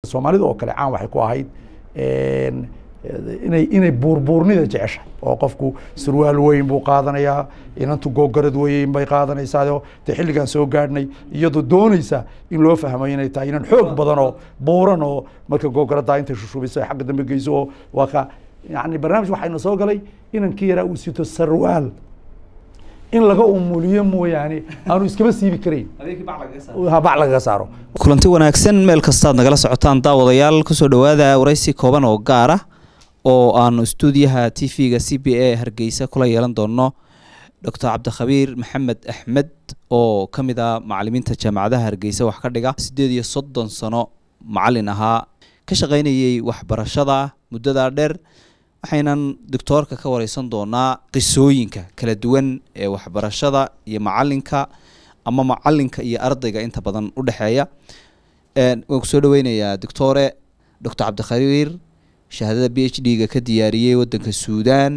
soomaalida oo kale caan waxay ku ahayd inay inay buurbuurnida jeceshahay oo qofku surwaal weyn buu qaadanayaa inantu googarad weyn bay qaadanaysaa dee xilligaan soo gaadhnay iyadoo doonaysa in loo fahmo inay tahay inan xoog badan oo buuran oo marka googaraddaa intay shushubayso ay xagga dambe geyso oo waa ka yani barnaamij waxayna soo galay inankii yaraa uu sito sarwaal in laga umuliyo mooyaane aanu iskaba siibi karayn bac lagaga saaro kulanti wanaagsan meel kastaad nagala socotaan daawadayaal kusoo dhowaada waraysi kooban oo gaar ah oo aanu stuudiyaha t v-ga c b a hargeysa kula yeelan doono doctor cabdikhabiir maxamed axmed oo ka mid ah macalimiinta jaamacadaha hargeysa wax ka dhiga siddeed iyo soddon sano macalin ahaa ka shaqaynayay waxbarashada muddadaa dheer waxaynan doctoorka ka wareysan doonaa qisooyinka kala duwan ee waxbarashada iyo macalinka ama macalinka iyo ardayga inta badan u dhexeeya waan kusoo dhaweynayaa doctore doctor cabdikhabiir shahaadada b h d-ga ka diyaariyey wadanka suudan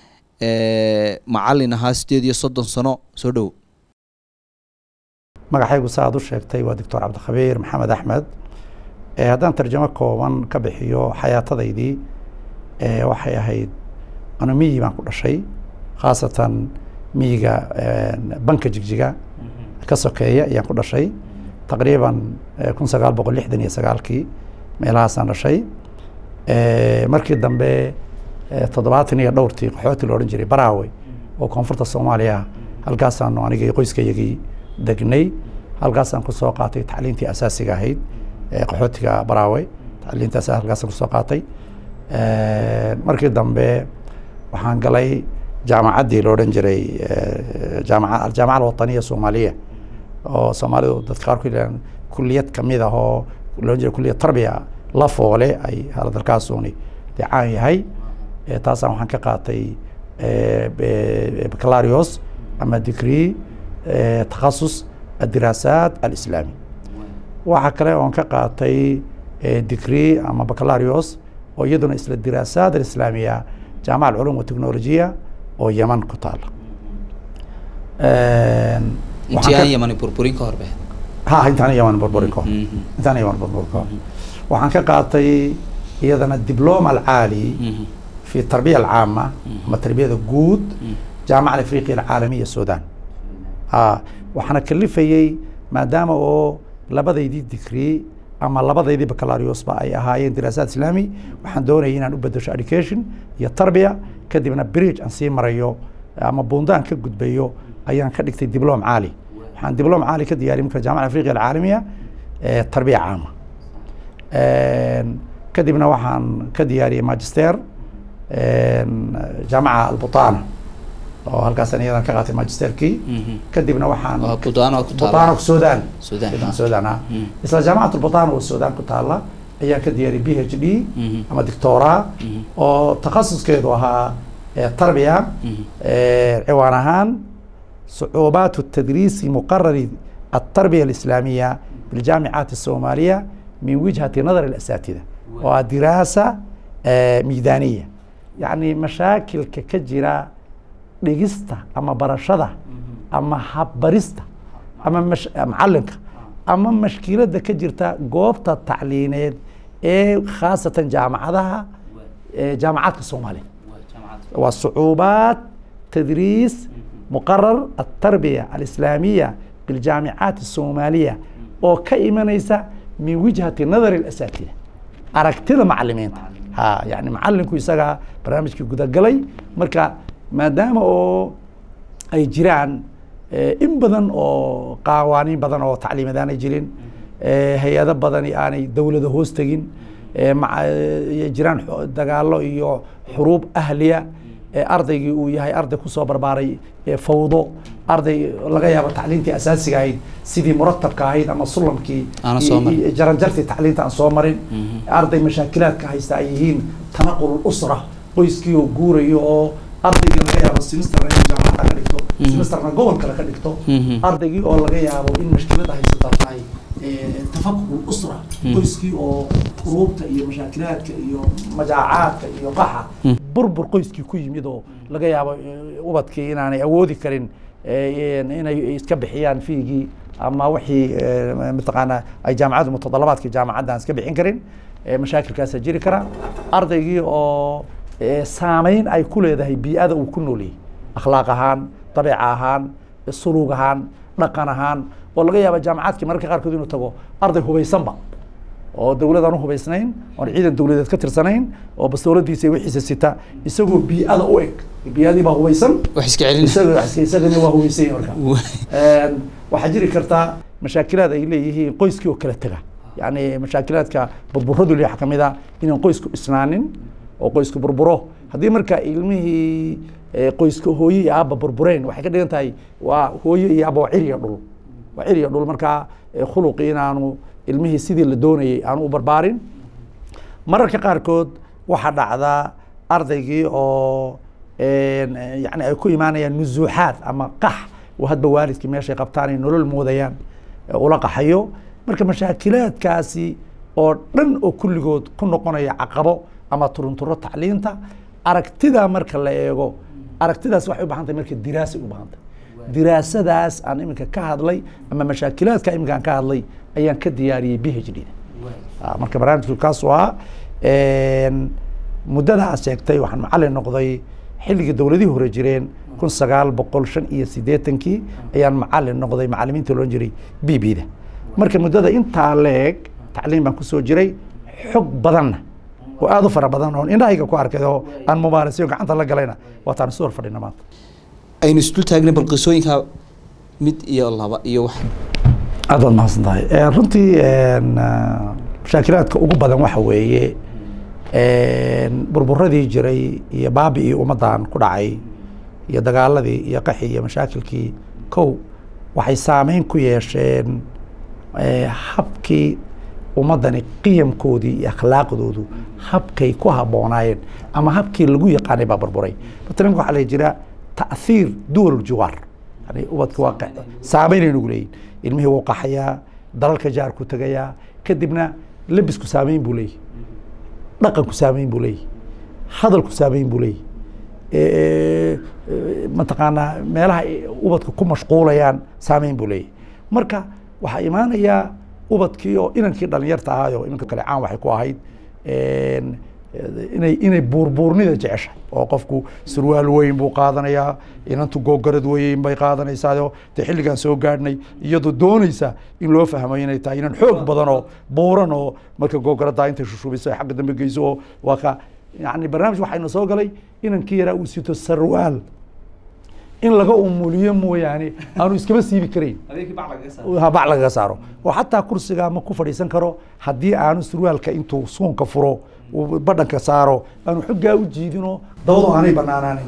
macalin ahaa siddeed iyo soddon sano soo dhow magacaygu sa aad u sheegtay waa doctor cabdikhabiir maxamed axmed haddaan tarjamo kooban ka bixiyo xayaatadaydii waxay ahayd anu miyi baan ku dhashay khaasatan miyiga banka jigjiga ka sokeeya ayaan ku dhashay taqriiban kun sagaal boqol lixdan iyo sagaalkii meelahaasaan dhashay markii dambe toddobaatan iyo dhowrtii qaxooti la odhan jiray baraawe oo koonfurta soomaaliya halkaasaanu anigii qoyskayagii degnay halkaasaan kusoo qaatay tacliintii asaasiga ahayd qaxootiga baraawe tacliintaas halkaasaan kusoo qaatay markii dambe waxaan galay jaamacaddii la odhan jiray jaamaca aljaamaca alwataniya soomaaliya oo soomaalidu dadka qaar ku yidhahdaan kuliyad kamid ah oo la odhan jiray kuliyad tarbiya la foole ay haladalkaasuni dee caan yahay taasaan waxaan ka qaatay bacalarios ama degree takhasus adiraasaat alislaami waxaa kale oon ka qaatay degree ama bacalarios oo iyaduna isla diraasaad alislaamiya jaamaca alculum watechnolojiya oo yeman ku taala intii aan yamani burburin ka horbe ha intaan yeman burburin ka hor intaan yeman burburin ka hor waxaan ka qaatay iyadana diploma alcaali fi tarbiya alcaama ama tarbiyada guud jaamaca alafriqiya alcaalamiya sudan ha waxaana kalifayey maadaama oo labadaydii degree ama labadaydii bacalariosba ay ahaayeen diraasaad islaami waxaan doonayay inaan u bedesho education iyo tarbiya kadibna bridge aan sii marayo ama buundaan ka gudbayo ayaan ka dhigtay diblom caali waxaan diblom caali ka diyaariyay marka jaamaca afriqiya alcaalamiya tarbiya caama kadibna waxaan ka diyaariyey magister jaamaca albutana oo halkaasaan iyadan ka qaatay magisterkii kadibna waxaan butano sudan sudan ha isla jaamacat albutana oo sudan ku taala ayaan ka diyaariyay b h d ama doctora oo takhasuskeedu ahaa tarbiya ciwaan ahaan صعوبات التدريس مقرر التربية الإسلامية بالجامعات الصومالية من وجهة نظر الأساتذة ودراسة ميدانية يعني مشاكل كجرة dhigista ama barashada ama habbarista ama macalinka ama mashkiladda ka jirta goobta tacliineed ee khaasatan jaamacadaha jaamacaadka soomaaliya waa sucuubaat tadriis muqarar atarbiya alislaamiya biljaamicaat الsoomaaliya oo ka imanaysa min wijhati nadari اlasatida aragtida macalimiinta ha yani macalinku isagaa barnaamijkii gudagalay marka maadaama oo ay jiraan in badan oo qawaaniin badan oo tacliimeed aanay jirin hay-ado badani aanay dowlada hoos tegin jiraan dagaalo iyo xuruub ahliya ardaygii uu yahay arday kusoo barbaaray fawdo arday laga yaabo tacliintii asaasiga ahayd sidii muratabka ahayd ama sulamkii jaranjartii tacliinta aan soo marin arday mashaakilaadka haysta ay yihiin tanaqul usra qoyskii oo guurayo oo ardaygii laga yaabo semesterna in jaamacada ka dhigto semesterna gobol kale ka dhigto ardaygii oo laga yaabo in mashkilada haysata tahay tafakuk usra qoyskii oo quruubta iyo mashaakilaadka iyo majaacaadka iyo qaxa burbur qoyskii ku yimid oo laga yaabo ubadkii inaanay awoodi karin inay iska bixiyaan fiigii ama wixii mataqaanaa ay jaamacaddu mutadalabaadkii jaamacadda aan iska bixin karin mashaakilkaasa jiri kara ardaygii oo saameyn ay ku leedahay bii'ada uu ku noolyay akhlaaq ahaan dabeec ahaan suluug ahaan dhaqan ahaan oo laga yaaba jaamacadkii mararka qaarkood inuu tago arday hubaysanba oo dowlad aan u hubaysnayn oon ciidan dowladeed ka tirsanayn oo bastooladiisa wixiisa sita isagoo bii'ada u eg bii'adii baa hubaysan isagana waa hubaysany marka waxaa jiri kartaa mashaakilaad ay leeyihiin qoyskii oo kala tega yani mashaakilaadka burburadu le kamid a inaan qoysku isnaanin oo qoysku burburo haddii marka ilmihii qoyska hooye iyo aabba burbureen waxay ka dhigan tahay waa hooye iyo aabba waa ciriya dhul waa ciriya dhul markaa khuluqii inaanu ilmihii sidii la doonayay aanu u barbaarin mararka qaarkood waxaa dhacdaa ardaygii oo yani ay ku imaanayaan nusuuxaad ama qax oo hadba waalidkii meeshay qabtaan ay nolol moodayaan ula qaxayo marka mashaakilaadkaasi oo dhan oo kulligood ku noqonaya caqabo ama turunturo tacliinta aragtida marka la eego aragtidaas waxay u bahan tahay marka diraasay u bahan tahay diraasadaas aan iminka ka hadlay ama mashaakilaadka iminka aan ka hadlay ayaan ka diyaariyey b h d da marka barnaamijku kaas waa muddada aad sheegtay waxaan macalin noqday xilligii dowladihii hore jireen kun sagaal boqol shan iyo siddeetankii ayaan macalin noqday macalimiinta loodhan jiray b b da marka muddada intaa leeg tacliim baan kusoo jiray xog badanna oo aada u fara badan oon indhahayga ku arkay oo aan mubaarasiyo gacanta la galayna waataan isu hor fadhina maanta aynu isdul taagnay bal qisooyinka mid iyo laba iyo wax aad baad mahadsan tahay runtii mashaakilaadka ugu badan waxa weeye burburadii jiray iyo baabi'ii ummaddan ku dhacay iyo dagaaladii iyo qaxii iyo mashaakilkii kow waxay saameyn ku yeesheen habkii ummaddani qiyamkoodii iyo akhlaaqdoodu habkay ku habboonaayeen ama habkii lagu yaqaanay baa burburay matalan waxaa la jira ta'hiir duwal jiwaar yani ubadka waa saameynay nagu leeyihin ilmihii wuu qaxayaa dalalka jaar ku tegayaa kadibna lebisku saameyn buu leeyahy dhaqanku saameyn buu leeyahy hadalku saameyn buu leeyahy mataqaanaa meelaha ubadka ku mashquulayaan saameyn buu leeyahy marka waxaa imaanayaa ubadkii oo inankii dhalinyarta ahaayo iminka kale caan waxay ku ahayd inay inay buurbuurnida jeceshahay oo qofku surwaal weyn buu qaadanayaa inantu googarad weyn bay qaadanaysaao dee xilligaan soo gaadhnay iyadoo doonaysa in loo fahmo inay tahay inan xoog badan oo buuran oo marka googaraddaa intay shushubiso ay xagga dambe geyso oo waa ka yani barnaamij waxayna soo galay inankii yaraa uu sito sarwaal in laga umuliyo mooyaane aanu iskaba siibi karayn bac lagaga saaro oo xataa kursiga ma ku fadhiisan karo haddii aanu surwaalka intuu suunka furo badhanka saaro aanu xoggaa u jiidinoo dabadu aanay banaanaanin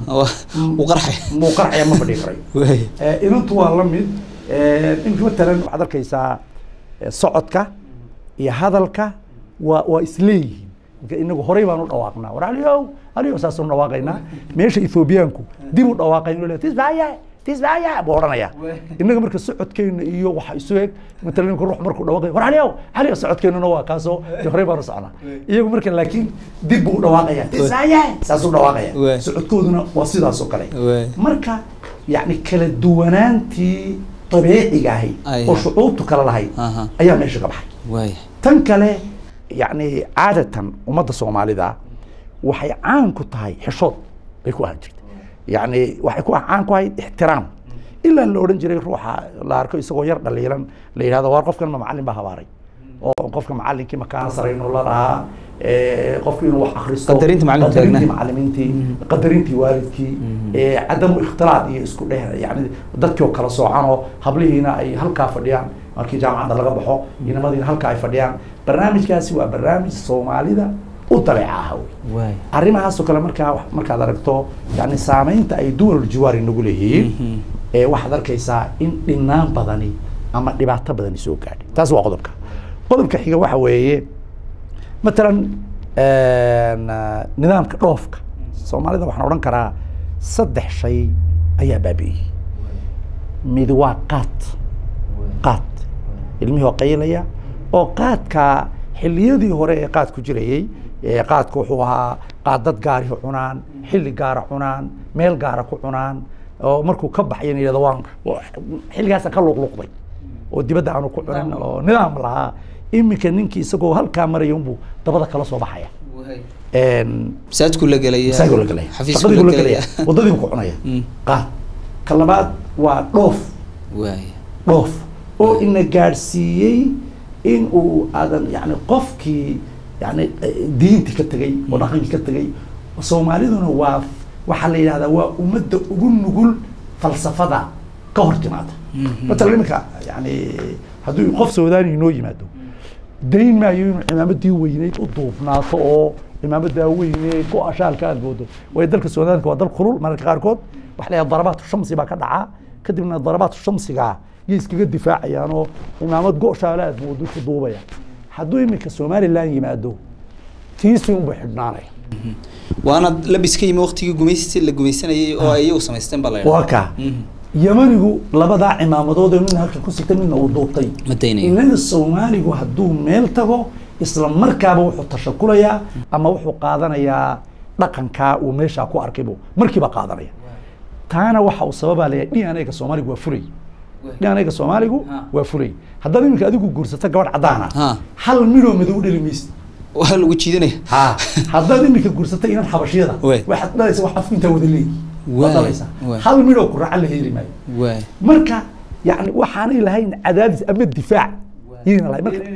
muu qarxaya ma fadhii karayo inantu waa la mid imika matalan waxaad arkaysaa socodka iyo hadalka waa waa isleeyihiin inagu horey baan u dhawaaqnaa war aliyow aliyow saasuu dhawaaqaynaa meesha ethoobiyaanku dib u dhawaaqayn tisbaya tisbaya buu odhanaya innaga marka socodkeena iyo waxa isu eg matalan ninka ruux markuu dhawaaqay war aliyow aliyow socodkeenuna waa kaasoo de horey baan u socnaa iyagu marka laakiin dib buu u dhawaaqaya tisbaya saasuu dhawaaqaya socodkooduna waa sidaas oo kale marka yacni kala duwanaantii dabiiciga ahayd oo shucuurtu kala lahayd ayaa meesha ka baxay tan kale yani caadatan ummadda soomaalida waxay caan ku tahay xishood bay ku ahaan jirta yani waxay ku caan ku ahayd ixtiraam ilaa la odhan jiray ruuxa la arko isagoo yar dhaliilan la yidhahdo waar qofkan ma macallin baa habaaray oo qofka macallinkii makaan sarayno la dhahaa qofku inuu wax akristo qadarintii macalimiintii qadarintii waalidkii cadamu ikhtilaad iyo isku dheh yani dadkii oo kala soocan oo hablihiina ay halkaa fadhiyaan markii jaamacadda laga baxo inamadiina halkaa ay fadhiyaan barnaamijkaasi waa barnaamij soomaalida u dabeeca ah wey arrimahaasoo kale markaa markaad aragto yani saameynta ay duwal jiwaari nagu leeyihiin waxaad arkaysaa in dhinaan badani ama dhibaato badani soo gaadhay taas waa qodobka qodobka xiga waxa weeye matalan nidaamka dhoofka soomaalida waxaan odhan karaa saddex shay ayaa baabi'iyey mid waa qaad qaad ilmihii oo qaylaya oo qaadka xilliyadii hore ee qaad ku jirayey qaadku wuxuu ahaa qaad dad gaari cunaan xilli gaara cunaan meel gaara ku cunaan oo markuu ka baxayan yidhahdo waan xilligaasaan ka luqluqday oo dibadda aanu ku cunin oo nidaam lahaa iminka ninkii isagoo halkaa maraya unbuu dabada kala soo baxaya masaajidku la gelaya masaajidku la gelaya xafiisku shaqadiibu la la gelaya gelaya wadadiibu ku cunaya qaad ka labaad waa dhoof waaya dhoof oo ina gaadhsiiyey in uu aadan yani qofkii yani diintii ka tegay oo dhaqankii ka tegay soomaaliduna waa waxaa la yidhahdaa waa ummadda ugu nugul falsafada ka hor timaada matala iminka yani hadduu qof soodaani inoo yimaado dayn maayo inuu cimaamadii weyneyd u duubnaato oo cimaamadaa weyne ku ashaalka aad moodo waayo dalka suudaanka waa dal kulul mararka qaarkood waxa la yidhahda darabaatu shamsi baa ka dhacaa kadibna darabaatu shamsiga yay iskaga difaacayaan oo cimaamad go-shaale aad moodo ku duubaya hadduu iminka somaliland yimaado tiisi unbuu xidhnaanaya waana labis ka yimi waqtigii gumaysi la gumaysanayay oo ay iyagu samaysteen baa la waa yidhaha kaa yamanigu labadaa cimaamadood oo midna halka ku sigta midna uu duubtay ma daynayo inaga soomaaligu hadduu meel tago isla markaaba wuxuu tashakulayaa ama wuxuu qaadanayaa dhaqankaa uu meeshaa ku arkaybu markiiba qaadanaya taana waxa uu sababaa leeyahay dnga soomaaligu waa fulay dnga soomaaligu Ha. waa fulay haddaad iminka adigu guursato gabadh caddaana Ha. hal midhoo madow dhali maysid waa lagu jiidanaya ha haddaad iminka guursato inan xabashiyada Wey. waxaad dhalaysa wax afku intaa wada leeyi Wey. waad dhalaysaa Wey. hal midhoo ku raaca la heli maayo waaya marka yani waxaanay lahayn cadaadis ama difaac yayna lahayn marka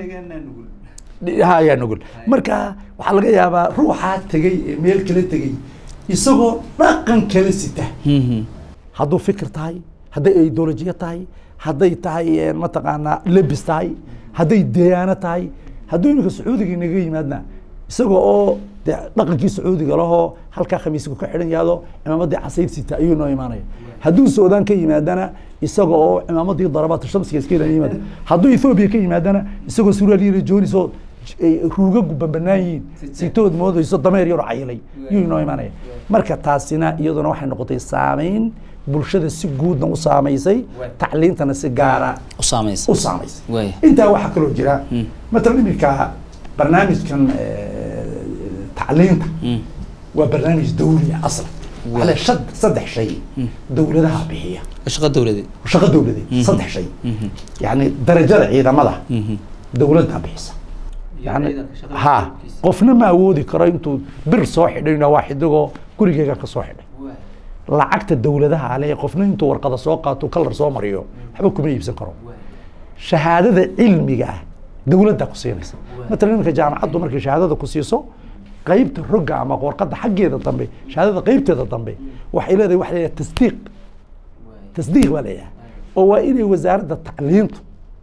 ha ayaa nugul marka waxaa laga yaabaa ruuxaa tegey ee meel kala tegey isagoo dhaqan kala sita hadduu fikir tahay hadday ideolojiya tahay hadday tahay eh, mataqaanaa lebis tahay hadday deyaano tahay hadduu iminka sacuudiga inaga yimaadna isagoo oo de dhaqankii sacuudiga lahoo halkaa khamiisku ka xidhan yaado cimaamadii casayr sita ayuu noo imaanaya hadduu suudaan ka yimaadana isaga oo cimaamadii darabaatu shamsiga iska ilan yimaada hadduu ethoobiya ka yimaadana isagoo suraal yiri joonis oo ay ruugagu bambanaan yihiin sitood moodayso dameer yaroo cayilay yuu inoo imaanaya marka taasina iyaduna waxay noqotay saameyn bulshada si guudna u saamaysay tacliintana si gaara u saamaysa u saamaysay waaya intaa waxaa kaloo jira matalan iminka barnaamijkan eh, tacliinta Mm. waa barnaamij dawli ah aslan Waa. ale shad saddex shay dowladaha bixiya shaqo dawladeed shaqo dowladeed saddex shay yani darajada ciidamada dowladda bixisa yani ha qofna ma awoodi karo intuu bir soo xidhayna waa xidigoo gurigeyga ka soo xidhay lacagta dowladaha ale qofna intuu warqada soo qaato kalar soo mariyo waxba kuma iibsan karo shahaadada cilmiga ah dowladda ku siinaysa matalan iminka jaamacaddu markay shahaadada ku siiso qaybta rogga ama warqadda xaggeeda dambe shahaadada qaybteeda dambe waxay leedahay waxa leedahay tasdiiq tasdiiq baa leeyahay oo waa inay wasaaradda tacliintu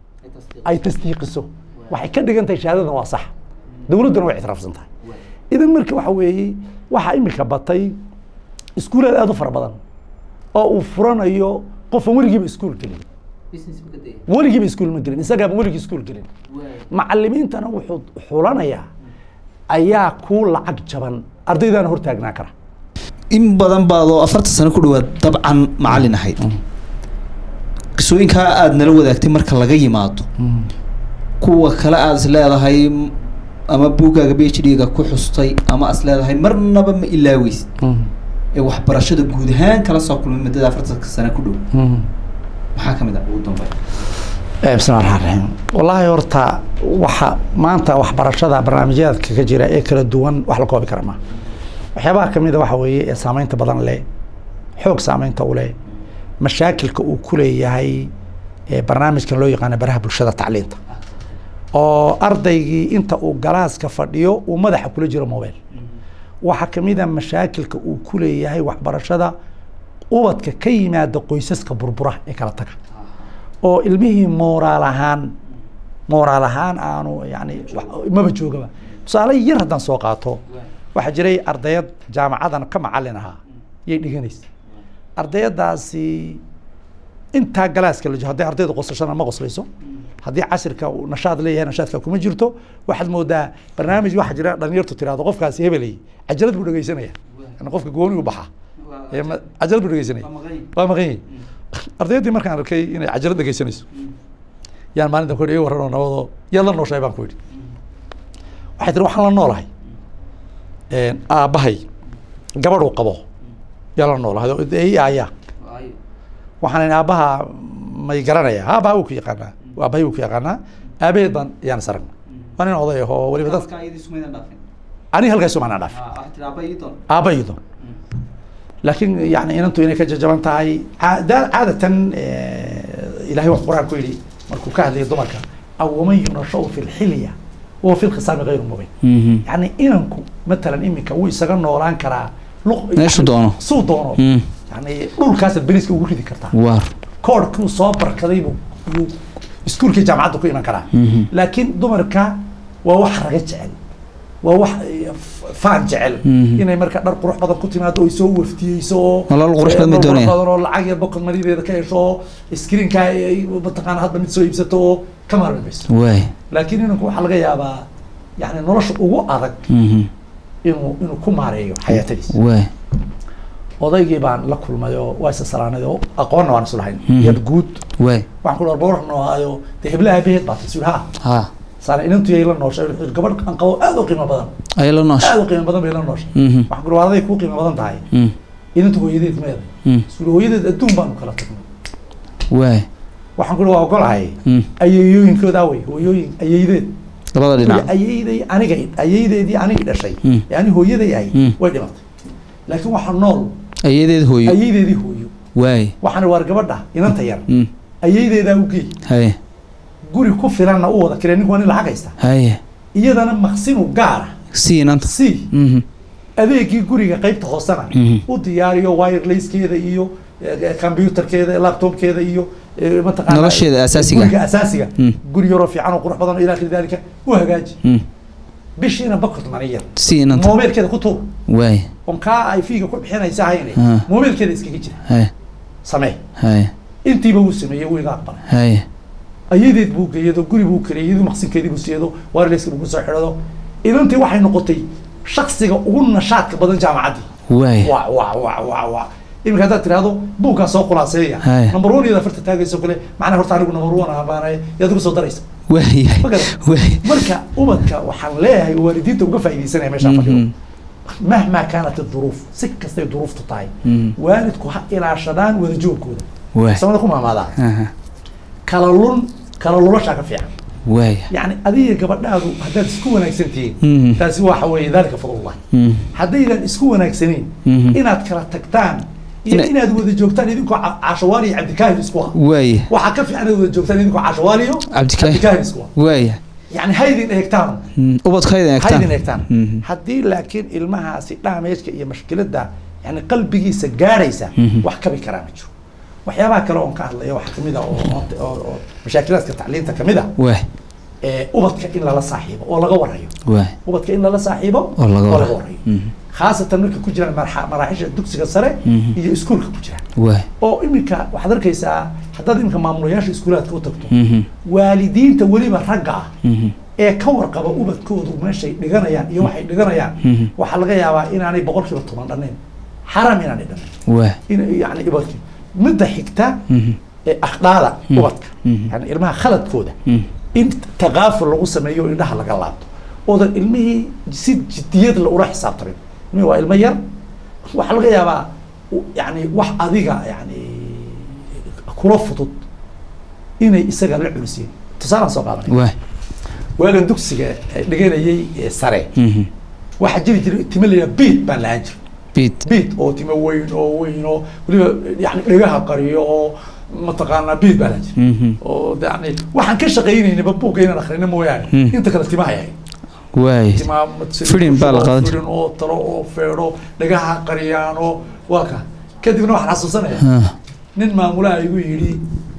ay tasdiiqiso waxay ka dhigan tahay shahaadadana waa sax dowladduna way ictiraafsan tahay idan marka waxa weeye waxaa imika batay iskuulaad aad u fara badan oo uu furanayo qofan weligiiba iskuul gelin weligiiba iskuul ma gelin isagaaba weligii iskuul gelin macalimiintana wuxuu xulanayaa ayaa kuu lacag jaban ardaydaana hortaagnaa kara in badan baad oo afartan sano ku dhawaad dabcan macallin ahayd qisooyinkaa aada nala wadaagtay marka laga yimaado kuwa kale aada is leedahay m- ama buuggaaga b h d-ga ku xustay ama is leedahay marnaba ma ilaaweysid ee waxbarashada guud ahaan kala soo kulmay muddada afartanka sano ku dhow maxaa ka mid ah ugu dambeyn bismi llahi raxmaan raxiim wallaahi horta waxa maanta waxbarashada barnaamijyaadka ka jira ee kala duwan wax la koobi kara ma waxyaabaha kamid a waxa weeye ee saameynta badan leh xoog saameynta u leh mashaakilka uu ku leeyahay ee barnaamijkan loo yaqaano baraha bulshada tacliinta oo ardaygii inta uu galaaska fadhiyo uu madaxa kula jiro mobile waxaa kamid a mashaakilka uu ku leeyahay waxbarashada ubadka ka yimaada qoysaska burbura ee kala taga oo ilmihii mooraal ahaan mooraal ahaan aanu yani wax- maba joogaba tusaale yar haddaan soo qaato waxaa jiray ardayad jaamacadan ka macalin ahaa yay dhiganaysa ardayadaasi intaa galaaska la jiro hadday ardayda qosashana ma qoslayso haddii casirka uu nashaad leeyahay nashaadka kuma jirto waxaad moodaa barnaamij waxaa jira dhalinyartu tirahdo qofkaasi hebelay cajalad buu dhegeysanaya yani qofka gooni u baxa Ee ma- cajalad buu dhegeysanaya waa maqan yahay ardayaddii markaan arkay inay cajalad dhegeysanayso yaan maalinta ku iga warranoo nabadoo yaad la nooshahay baan ku yidhi waxay tiri waxaan la noolahay aabbahay gabadhuu qabo yaa la noolahay oo ii aaya waxaan idhi aabbaha may garanaya ha aabbaha wuu ku yaqaanaa aabbahay buu ku yaqaanaa aabaheed baan yaan is aragnay waa nin oday ahoo weliba dad aniga halkaas umaanaa dhaafin aabba iyo doon laakiin yani inantu inay ka jajaban tahay caada- caadatan ilahay wax qur-aan ku yidhi markuu ka hadlayo dumarka aw waman yunashau fi lxilya wahuwa fi lkhisaami gayru mubin yani inanku matalan iminka wuu isaga noolaan karaa luq- Meeshuu doono. suu doono yani dhulkaasaad beriska ugu ridi kartaa waar koorkuu soo barkaday buu yuu iskuulkii jaamacadda ku iman karaa laakiin dumarka waa wax raga jecel waa wax eh, f- faan jecel Mhm. inay marka dhar qurux badan ku timaado ay soo waftiyeyso oo Nolol qurux badan bay eh, nolol doonayaan. badan oo lacag yar bokod marideeda ka hesho oo screenka ay mataqaana hadba mid soo iibsato oo ka maarmayso waay laakiin inanku waxaa laga yaabaa yani nolosha ugu adag inuu inuu ku maareeyo xayaatadiisa waay odaygii baan la kulmay oo waa isa salaanay oo aqoonna waan isu lahayn Mhm. yad guud waay waxaan ku dhaar boorna ahaayo dee heblaha aabaheed baa tii ha ha saana inantu yay la nooshay wuxuu yidhi, gabadh aan qabo aad u qiimo badan ay la noosha aad u qiimo badan bay la nooshay Mhm. waxaan ku dhaar aday kuu qiimo badan tahay Mm. inantu hooyadeed meeday Mm. isuli hooyadeed adduun baanu kala tagnay waay waxaan ku dhaar waa ogolahay Mm. ayeeyooyinkooda awey hooyooyin ayeydeed labada dhinac ayeyday aniga ayeydeedii anigii dhashay Mm. ee ani hooyaday ahay Mm. way dhimatay laakiin waxaa nool ayadeed hooyo ayeydeedii hooyo waay waxaan waar gabadha inanta yar Mm. ayeydeedaa u geey haye guri ku filanna u wada kiree ninku waa nin lacag haysta haye iyadana maqsinu gaara sii inanta si Mhm. adeegii guriga qaybta hoosena Mhm. u diyaariyo wirelacekeeda iyo eh, computerkeeda laptopkeeda iyo eh, mataqaana Nolosheeda asaasiga. guriga asaasiga Mm. guri yaroo fiican oo qurux badan oo ilaa akhiri dalika u hagaaji Mm. bishiina bakort mani yar sii inanta moobeelkeeda ku tuur waay on kaa ay fiiga ku bixinaysa hayne Ah. moobeelkeeda iskaga jira haye samee haye intiiba wuu sameeyey wuu iga aqbalay haye ayadeed buu geeyado guri buu kariyey iyadu maqsinkeedii buu siiyado wirelesska buu kusoo xidhado idantii waxay noqotay shaksiga ugu nashaadka badan jaamacaddii waay wa wa wa wa wa iminka haddaad tirahdo buuggaa soo khulaaseeya Haya. number one iyada farta taagayso kale macnaa horta anigu number one ah baanahay yaad ugu soo daraysa waay Ma garan? waay marka ubadka waxaan leeyahay waalidiinta uga faa'iidaysanaya meeshaan fadhiyo Mhm. mahmaa kaanat duruuf si kastay duruuftu tahay Mhm. waalidku ha ilaashadaan wadajoogkooda waay samada ku maamaadaan Aha. kala lun kala lulashaa ka fiican waay يعني adiga gabadhaadu haddaad isku wanaagsan tihiin Mhm. taasi waxa weeye dalika fadlullah Mm. haddaydan isku wanaagsaneyn Mhm. inaad kala tagtaan iyo Ina- inaad wada joogtaan idinkoo ca- cashawaali iyo cabdikaahir isku ah waay waxaa ka fiican inaad wada joogtaan idinkoo cashawaali iyo Cabdikaahir. cabdikaahir isku ah waay yani haydin eegtaan Mm. ubadkayda eegtaan haydin eegtaan Mhm. haddii laakiin ilmahaasi dhaameejka iyo mashkiladda yani qalbigiisa gaadhaysa Mhm. wax kabi karaa ma jiro waxyaabaha kale oon ka hadlaya waxaa kamid a oo oo- oo mashaakilaadka tacliinta kamid a waay ee ubadka in lala saaxiibo oo laga warayo waay ubadka in lala saaxiibo oo laga oo laga wara warayo Mhm. khaasatan marka ku jiraan marxa- maraaxisha dugsiga sare Mhm. iyo iskuulka ku jiraan waay oo iminka waxaad arkaysaa haddaad iminka maamulayaasha iskuulaadka u tagto Mhm. waalidiinta weliba ragga ah Mhm. ee ka warqaba ubadkoodu meeshay dhiganayaan iyo waxay dhiganayaan Mhm. waxaa laga yaabaa inaanay boqolkiiba toban dhannayn xaram inaanay dhannayn waay in yani ubadkii midda xigta Mhm. ee akhlaaqda Mhm. ubadka Mhm. yani ilmaha khaladkooda Mhm. in takaaful lagu sameeyo oo indhaha laga laabto oodan ilmihii si jidiyad la ula xisaabtamin ilmihii waa ilmo yar waxaa laga yaabaa u- yani wax adiga yani kula fudud inay isaga la culisiyeen tusaalaan soo qaadanay waay waagan dugsiga eh, dhiganayay ee sare Mhm. waxaa jiri jiray timo la yidhaha beat baan lahaan jiray beat beat oo timo weyn oo weyn oo weliba yani dhegaha qariyo oo mataqaanaa beat baan lahaan jiray Mhm. oo yani waxaan ka shaqaynaynaba buugga inaan akhrino mooyaane Hmm. inta kale timaha yahay waay timaa Fidin baa la qaadan fidin oo talo oo feedho dhagaha qariyaan oo waa ka kadibna waxaan xasuusanaya Ah. nin maamulaha igu yidhi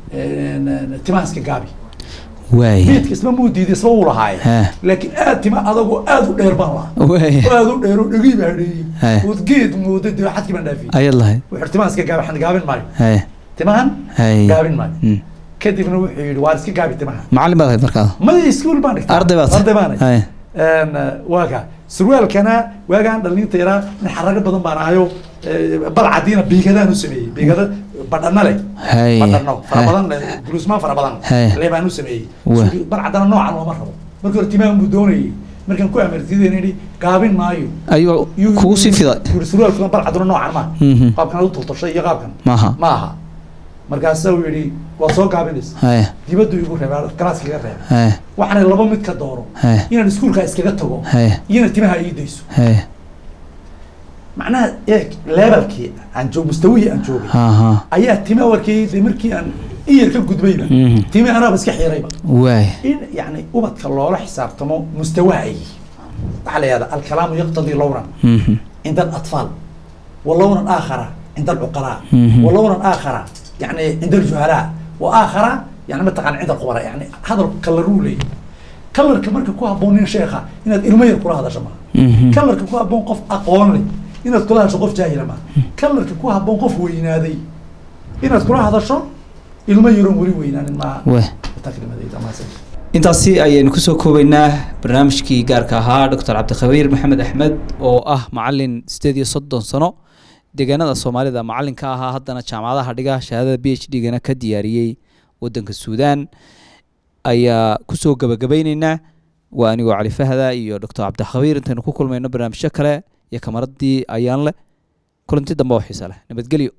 timaaska gaabi waay beedka isma muu diiday isma uu lahaaye Ha. laakiin aad tima adagoo aad u dheer baan lahaa waay oo aad u dheer oo dhegii baa dheeyey Ha. ood geed mooday dee xadkii baan dhaafiyey ayaad lahayd wuxuu timaaska gaabi waxaan gaabin maayo haye timahan haye gaabin maayo Mm. kadibna wuxuu yidhi waan iska gaabi timaha macallin baad ahayd markaada maya iskuul baan dhigtay arday baad arday baan haye Een, eh, waa ka surwaalkana waagaan dhalinta yaraa nin xarago badan baan ahayo eh, bal cadiina biigadaan u sameeyey biigada badhana leh haye badhano fara haye. badan leh gulusmaan fara badan Haye. lee baan u sameeyey Waa. Sugi- bal cadana noocan looma rabo markii hore timaan buu doonayey markaan ku amartideen idhi gaabin maayo ayuu Yuu- kugu sii fiday yuu- yuu surwaalkuna bal cadana noocan ma Mhm. qaabkan u tultashay iyo qaabkan maaha ma aha markaasa uu yidhi waa soo gaabinaysa haye dibaddu igu reebay galaaska iga reebay haye waxaana laba mid ka dooro haye inaan iskuulka iskaga tago haye iyona timaha ii dayso haye macnaha eeg levelkii aan joog mustawihii aan joogay ha ha ayaa tima warkii de markii aan iyar ka gudbayba Mhm. timi anaaba iska xiirayba waay in yani ubadka loola xisaabtamo mustawaha ay yihiin waxaa la yihahda alkalaamu yaqtadii lownan Mhm. cinda alatfaal walownan aakhara cinda alcuqalaa Mhm. walownan aakhara yani cinda aljuhalaa wa aakhara yani mataqana cinda alqubara yani hadal kalaruu leeyahy kalarka marka ku habboon nin sheekha inaad ilmo yar kula hadasho maaha Mhm. kalarka ku habboon qof aqoon leh inaad kula hadasho qof jaahila maaha kalarka ku habboon qof weynaaday inaad kula hadasho ilmo yaroon weli weynaanin maaha waay taklimadayda maasan intaasi ayaynu kusoo koobaynaa barnaamijkii gaarka ahaa doctor cabdikhabiir maxamed axmed oo ah macalin sideed iyo soddon sano deegaanada soomaalida macalinka ahaa haddana jaamacadaha dhiga shahaadada b h d gana ka diyaariyey wadanka suudaan ayaa kusoo gabagabayneynaa waa anigoo cali fahda iyo doctor cabdikhabiir intaynu ku kulmayno barnaamijyo kale iyo kamaradii ayaan leh kulanti dambe oo xiisa leh nabadgelyo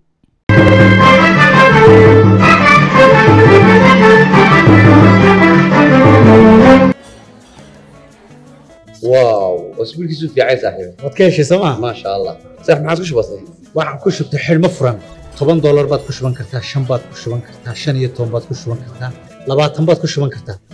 واو اسبوع كيسو في عايز صاحبي waad ka heshay sooma ما شاء الله صح ما عاد كش بسيط waxaan ku shubtay xidhmo furan toban doolar baad ku shuban kartaa shan baad ku shuban kartaa shan iyo toban baad ku shuban kartaa labaatan baad ku shuban kartaa